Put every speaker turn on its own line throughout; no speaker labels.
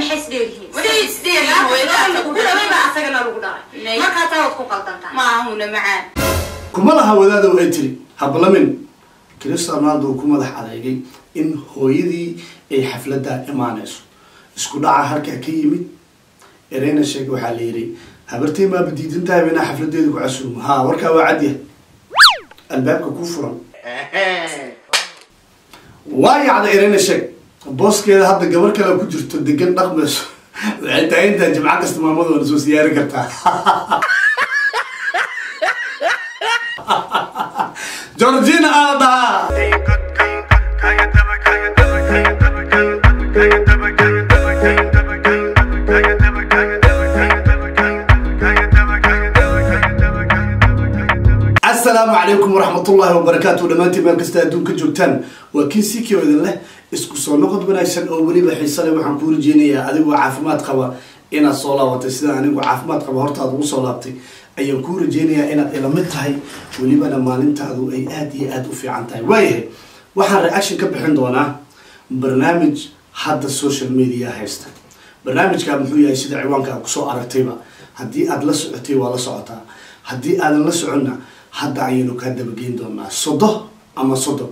maxay isdheeryihiin
Waxay isdheeryihiin, hooyada
lagu dhalay baa asagana lagu dhalay
Nay.
markaa taa waad ku qaldantaa
ma ahuna macaan
kuma laha wadaada ay tiri hablamin cristiano ronaldo uu ku madax adeegay in hooyadii ay xafladda imaanayso isku dhaca halkaa ka yimid ereyna sheeg waxaa la yidhi habartay maaba diidan tahay inaa xafladeeda ku casuumo ha warkaa waa cadya albaabka ku furan waa yacda ereyna sheeg booskeeda hadda gabar kale ku jirto degan dhaqmayso waxay tahay intaa jimco kasta maamadoona soo siyaari kartaa georgina aa dhahaa asalaamu calaykum waraxmatullaahi wabarakaatu dhammaantiin meel kasta adduunka joogtaan waa kii sikio idin leh isku soo noqod wanaagsan oo weliba xiise leh waxaan kuu rajeynayaa adigoo caafimaad qaba inaad soo laabatay sida anigu caafimaad qaba hortaad ugu soo laabtay ayaan kuu rajeynayaa inaad ila mid tahay welibana maalintaadu ay aada iyo aada u fiican tahay waayahay waxaan reaction ka bixin doonaa barnaamij hadda social media haysta barnaamijkaa muxuu yahay sida ciwaanka aad kusoo aragtayba haddii aada la socotay waa la socotaa haddii aadan la soconna hadda ayaynu kaa dabageyn doonaa sodo ama sodo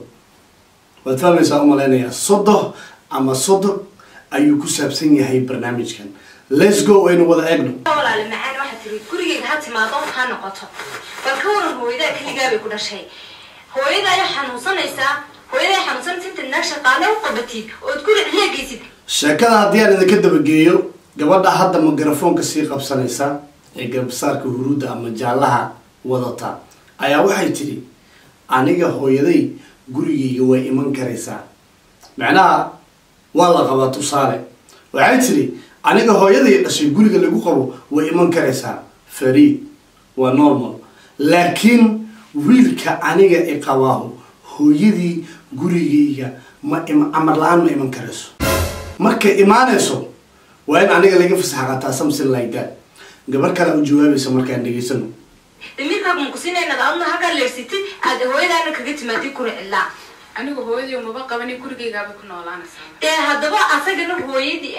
waad fahmaysaa umalaynayaa sodo ama sodo ayuu ku saabsan yahay barnaamijkan let's go aynu wada eegno
walaale macaan waxaa tiri gurigeyga ha timaado ha noqoto bal ka waran hooyadaa keligaa bay ku dhashay hooyada ay xanuunsanaysaa hooyada ay xanuunsanaysa intaad naag shaqaale u qabatid ood guri cileegaysid
sheekada haddii aan idinka dabageeyo gabadha hadda mikrafoonka sii qabsanaysa ee garbasaarka huruudda ama jaallaha wadata ayaa waxay tidhi aniga hooyaday gurigayga way iman karaysaa macnaha waa la qabaa tusaale waxay tidhi aniga hooyaday dhashay guriga lagu qabo way iman karaysaa fariid waa normal laakiin wiilka aniga i qabaahu hooyadii gurigayga ma im- amar la-aan ma iman karayso markay imaanayso waa in aniga laga fasaxa qataa something like that gabar kale u jawaabaysa markaan dhegaysano
damiirkaaga makusinaynaad adna halkaa leersitid aad hooyadaana kaga timaadid guri cilaa
anigu hooyadii umaba qabani gurigaygaabay ku noolaanaysaa
dee haddaba asagana hooyadii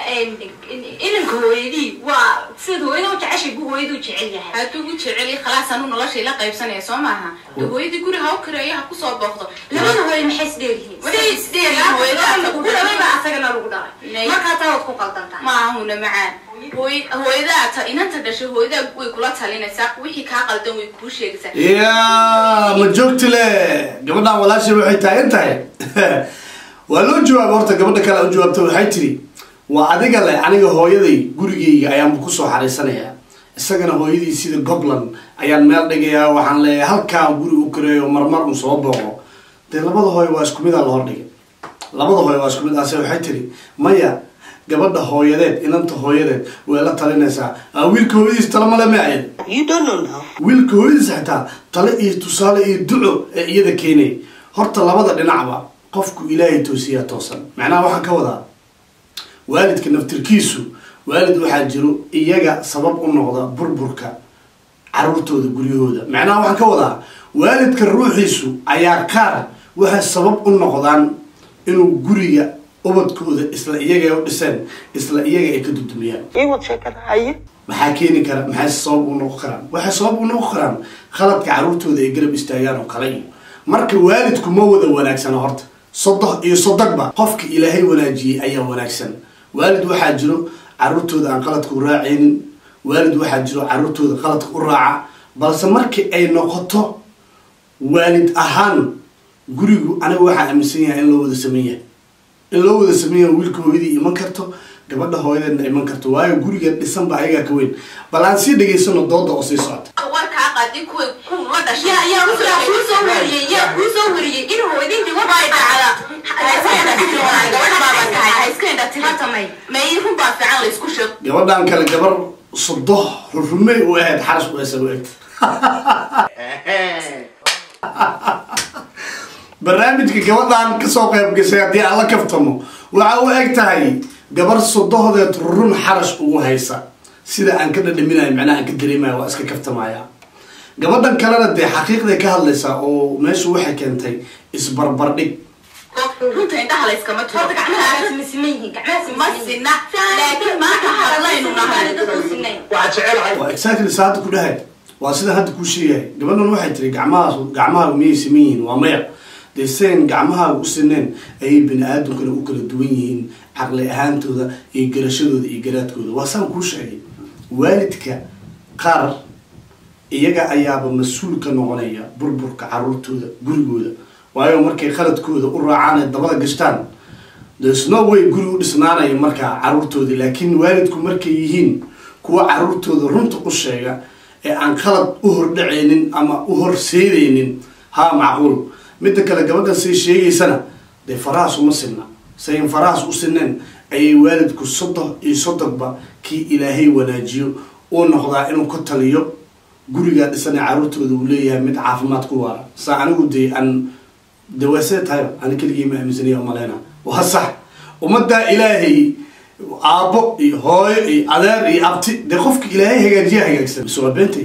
inanka hooyadii waa sidaad hooyada u jeceshay buu hooyada u jecel yahay
hadduu gu jeceli khalaas anu noloshay la qaybsanaya soo maaha de hooyadii guri ha u kareeyo ha kusoo booqdo
labada hooyo maxay isdheeryihiin
Waxay isdheeryihiin, hooyada
lagu dhalay baa asagana lagu dhalay
Nay.
markaa taa waad ku qaldantaa
ma ahuna macaan hooy hooyadaa ta inanta dhashay hooyadaa way kula talinaysaa wixii kaa qaldan way kuu sheegaysaa
ya ma joogti le gabadhan walaashay waxay taagan tahay waa loo jawaaba horta gabadha kale u jawaabta waxay tiri waa adiga le aniga hooyaday gurigayga ayaanba kusoo xariisanayaa isagana hooyadii sida gobland ayaan meel dhigayaa waxaan leeyahay halkaan guri u kareeyo marmar un soo booqo dee labada hooyo waa isku mid aa la hordhigay labada hooyo waa isku mid ase waxay tiri maya gabadha hooyadeed inanta hooyadeed way la talinaysaa "Ah, wiilka hooyadiis tala male ma ayad
You don't know now.
wiilka hooyadiis xitaa tale iyo tusaale iyo duco ee iyada keenay horta labada dhinacba qofku ilaahay toosiyaa toosan macnaha waxaan ka wadaa waalidka naftirkiisu waalid waxaa jiro iyaga sabab u noqda burburka caruurtooda guryahooda macnaha waxaan ka wadaa waalidka ruuxiisu ayaa qaar waxay sabab u noqdaan inuu guriga ubadkooda isla iyaga ay u dhiseen isla iyaga ay ka dudumiyaan
Igu sheekada haye.
maxaa keeni kara maxay sabab u noqon karaan waxay sabab u noqon karaan khaladka caruurtooda ay garab istaagaan oo kale iyo marka waalidku ma wada wanaagsana horta sodoh iyo sodogba qofka ilaahay wanaajiyey ayaa wanaagsan waalid waxaa jiro caruurtooda aan qaladka u raacaynin waalid waxaa jiro caruurtooda qaladka u raaca balse markii ay noqoto waalid ahaan gurigu aniga waxaa aaminsan yahay in loo wada sameyn yahay in loo wada sameeya wiilka hooyadii iman karto gabadha hooyadeedna iman karto waayo guriga dhisanba ayagaa ka weyn bal aan sii dhegaysano dooda oo sii socota
warkaa qaadi kuwa kuwa dhashay
yaa yaa yaa kuu soo wariyey yaa kuu soo wariyey in hooyadintii war
way dhacda
hatamay
may run baa fiican la isku sheeg
gabadhan kale gabar sodo rurumey u ahayd xarash u esa u egta barnaamijka gabadhan kasoo qayb gashay haddii aan la kaftamo waxa u eg tahay gabar sodohdeed rurun xarash ugu haysa sida aan ka dhadhaminayo macnaha aan ka dareemayo waa iska kaftamaya gabadhan kalena dee xaqiiqday ka hadlaysaa oo meeshu waxay keentay isbarbardhig
runta indhaha la iskama turo
horta gacmahaas ma siman yihiin gacmahaas
ma sina laakiin maanta hadlaynu nahay
waxaan jecelahay
waa exactly sa hadda ku dhahay waa sida hadda kuu sheegahay gabadhan waxay tiri gacmahaas gacmahaagu miyay siman yihiin waa maya dee sidayn gacmahaaga u sineen ayay bani aadamkana u kala duwan yihiin caqli ahaantooda iyo garashadooda iyo garaadkooda waa saan kuu sheegay waalidka qaar iyaga ayaaba mas-uul ka noqonaya burburka caruurtooda gurigooda waayo markay qaladkooda u raacaan ee dabada gashtaan desno way guri u dhisnaanaya markaa caruurtoodii laakiin waalidku markay yihiin kuwa caruurtooda runta u sheega ee aan qalad u hordhacaynin ama u horseedaynin haa macquul midda kale gabadhan say sheegaysana dee farahaas uma sinna sayn farahaas u sineen ayay waalidku soddon iyo soddonba kii ilaahay wanaajiyo uu noqdaa inuu ka taliyo gurigaa dhisan ee caruurtooda uu leeyahay mid caafimaad ku waara saa anigu dee aan dawaasee tahayba ani keligii ma aaminsanaya umaleyna waa sax ummaddaa ilaahay aabbo iyo hooyo iyo adeer iyo abti dee qofka ilaahay hagaajiya hagaagsan mise waa beentay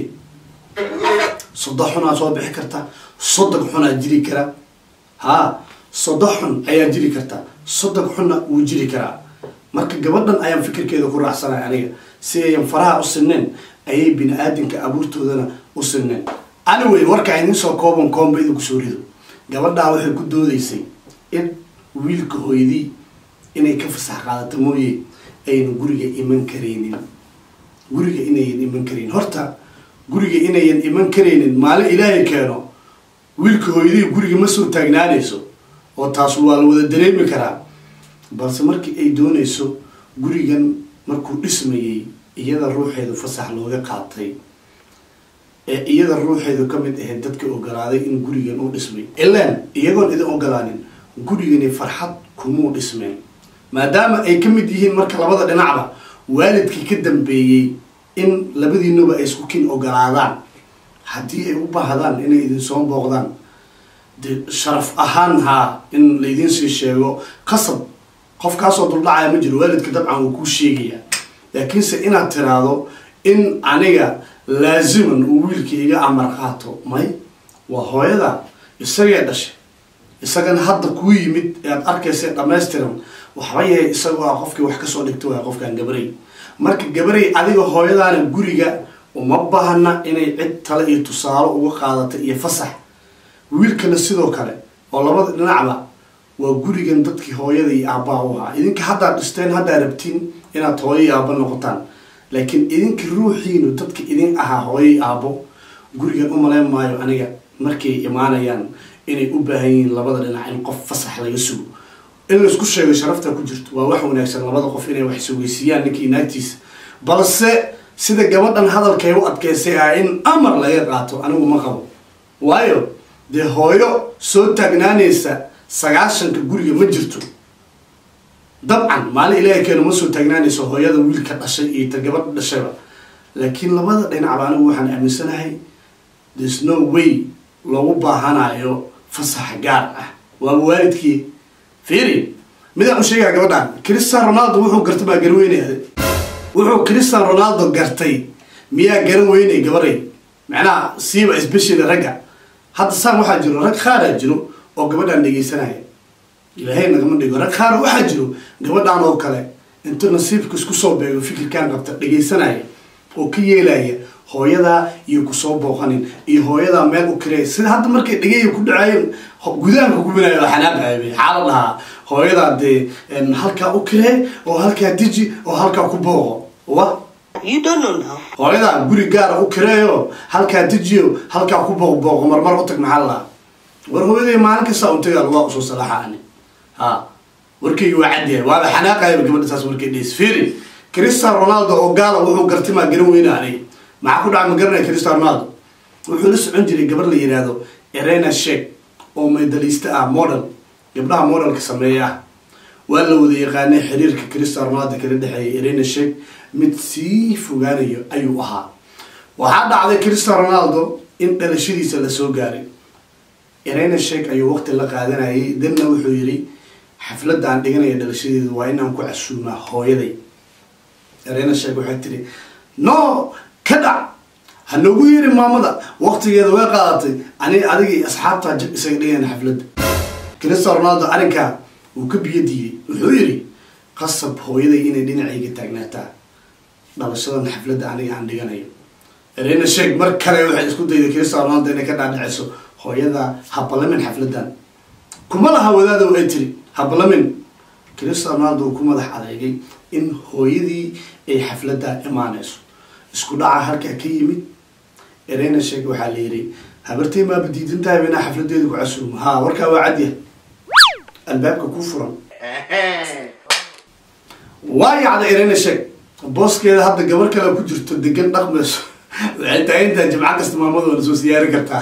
soddon xunaa soo bixi karta soddon xunaa jiri kara haa soddon xun ayaa jiri karta soddon xunna wuu jiri karaa marka gabadhan ayaan fikirkeeda ku raacsanay aniga si ayan faraha u sineen ayay bini aadamka abuurtoodana u sineen anyway warkaa idin soo kooban koomba idinku soo rido gabadhaa waxay ku doodaysay in wiilka hooyadii inay ka fasax qaadato mooye ayna guriga iman karaynin guriga inayan iman karaynin horta guriga inayan iman karaynin maalin ilaahay keeno wiilka hooyadii guriga ma soo taagnaanayso oo taas waa la wada dareemi karaa balse markii ay doonayso gurigan markuu dhismayay iyada ruuxeedu fasax looga qaatay ee iyada ruuxeedu ka mid ahayd dadka ogolaaday in gurigan uu dhismay ilaan iyagoon idin ogolaanin gurigani farxad kumuu dhismeen maadaama ay ka mid yihiin marka labada dhinacba waalidkii ka dambeeyey in labadiinuba ay isku kin ogolaadaan haddii ay u baahdaan inay idin soo booqdaan de sharaf ahaan haa in laydin sii sheego qasab qofkaasoo duldhacaya ma jiro waalidka dabcan wuu kuu sheegayaa laakiinse inaad tiraahdo in aniga laaziman uu wiilka iga amar qaato may waa hooyada isagee dhashay isagana hadda kuu yimid ee aad arkaysa dhammaystiran waxba yahay isagoo ah qofkii wax kasoo dhigta waaya qofkan gabarey marka gabarey adiga hooyadaana guriga uma baahna inay cid tale iyo tusaalo uga qaadata iyo fasax wiilkana sidoo kale oo labada dhinacba waa gurigan dadkii hooyada iyo aabbaa u ahaa idinka haddaad dhisteen haddaad rabtiin inaad hooyo iyo aabbo noqotaan laakiin idinka ruuxiinu dadka idin ahaa hooyo iyo aabbo gurigan u malayn maayo aniga markay imaanayaan inay u baahan yihiin labada dhinac in qof fasax laga sugo in laisku sheego sharafta ku jirto waa wax wanaagsan labada qof inay wax sugeysiiyaan ninkii naagtiisa balse sida gabadhan hadalkay u adkeysay ah in amar laga qaato anigu ma qabo waayo dee hooyo soo taagnaanaysa sagaashanka guriga ma jirto dabcan maalin ilaahay keeno ma soo taagnaanayso hooyada wiilka dhashay iyo ta gabadha dhashayba laakiin labada dhinacba anigu waxaan aaminsanahay there's no way loogu baahanayo fasax gaar ah waaba waalidkii fiiri midaan u sheegaa gabadhan christian ronaldo wuxuu gartay baa garan weynay wuxuu christian ronaldo gartay miyaa garan weynay gabaday macnaha siiba especially ragga hadda saan waxaa jiro rag khaaraa jiro oo gabadhaan dhegaysanaya ilaahay nagama dhigo rag khaara waxaa jiro gabadhaan oo kale intuu nasiibka isku soo beego fikirkaan qabta dhegaysanaya oo ka yeelaya hooyadaa iyo kusoo booqanin iyo hooyadaa meel u kirey sida hadda markay dhegaya ku dhacaayeen gudaanka gubinayo oo xanaaqayo xaala dhahaa hooyadaa dee halkaa u kiree oo halkaa diji oo halkaa ku booqo wa
You don't know now.
hooyadaa guri gaara u kireeyo halkaa dejiyo halkaa ku booq booqo marmar u tag maxaa lahaa war hooyaday maalin kasta un tagaa waa usoo salaaxa ani ha warkayga waa cadyahay waaba xanaaqayaba gabadha saas warkay dheys fiiri cristian ronaldo oo gaala wuxuu gartay maa garan weyna aniga maxaa ku dhaca ma garanaya cristian ronaldo wuxuu la socon jiray gabar la yidhaahdo erena shek oo medalista ah model gabdhaha modelka sameeya ah waa la wada yaqaanay xiriirka cristian ronaldo kala dhexeeya erena shek mid sii fogaanayo ayuu ahaa waxaa dhacday cristian ronaldo in dhalashadiisa lasoo gaaray erena shek ayuu waqti la qaadanayay danna wuxuu yidhi xafladda aan dhiganaya dhalashadeedu waa inaan ku casuumaa hooyaday erena shek waxay tiri no ka dhac ha noogu yeeri maamada waqtigeeda way qaadatay ani adiga iyo asxaabtaa jab isaga dhigayna xafladda cristiano ronaldo arrinkaa uu ka biyo diiday wuxuu yidhi qasab hooyaday inay dhinacayga taagnaataa dhalashadan xafladda aniga aan dhiganayo erena sheeg mar kale waxay isku dayday cristiano ronaldo inay ka dhaadhiciso hooyada habalamin xafladan kuma laha wadaadow ay tiri habalamin cristiano ronaldo uu ku madax adeegay in hooyadii ay xafladda imaanayso isku dhaca halkaa ka yimid erena sheeg waxaa la yidhi habartay maaba diidan tahay inaa xafladeeda ku casuumo ha warkaa waa cadya albaabka ku furan waa yacda erena sheeg booskeeda hadda gabar kale ku jirto degan dhaqmayso waxay taagantahay jimco kasta maamada waana soo siyaari kartaa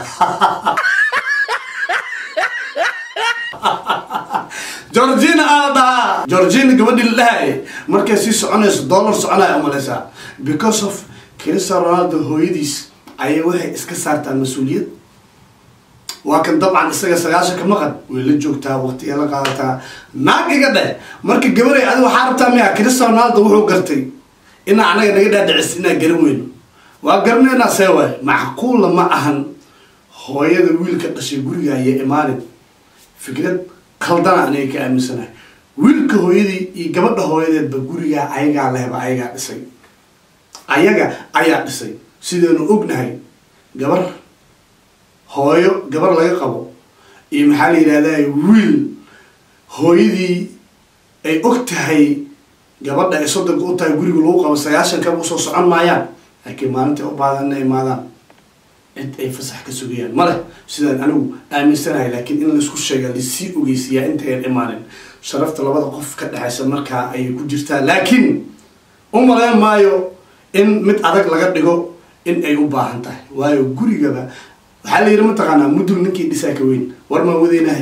georgina aala dhahaa georgina gabadhii la dhahaye markay sii soconayso dollar soconaya umalaysaa because of cristiano ronaldo hooyadiis ayay waxay iska saartaa mas-uuliyad waa kan dabcan isaga sagaashan ka maqan way la joogtaa waqtiga la qaadataa naag iga dheh marka gabaray adi waxaa rabtaa miya cristiano ronaldo wuxuu gartay inaa anaga naga dhaadhicis inaa garan weyno waa garanaynaa see waay macquulla ma ahan hooyada wiilka dhashay guriga ayay imaanin fikrad kaldana aniga ka aaminsanahay wiilka hooyadii iyo gabadha hooyadeedba gurigaa ayagaa lehba ayagaa dhisay ayaga ayaa dhisay sidaynu ognahay gabar hooyo gabar laga qabo iyo maxaa la yidhahdaa wiil hooyadii ay og tahay gabadha ay soddonka u tahay guriga lagu qabo sagaashan kaba usoo socon maayaan laakiin maalintai u baadan inay imaadaan cid ay fasax ka sugayaan ma leh sidaan anigu aaminsanahay laakiin in laisku sheega laisii ogeysiyaa intayan imaanin sharafta labada qof ka dhexaysa markaa ayay ku jirtaa laakiin u malayn maayo in mid adag laga dhigo in ay u baahan tahay waayo gurigaba waxaa la yidhi mataqaanaa mudul ninkii dhisaa ka weyn war maan wadeynahay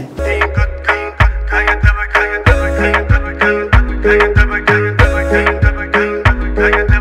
Kaya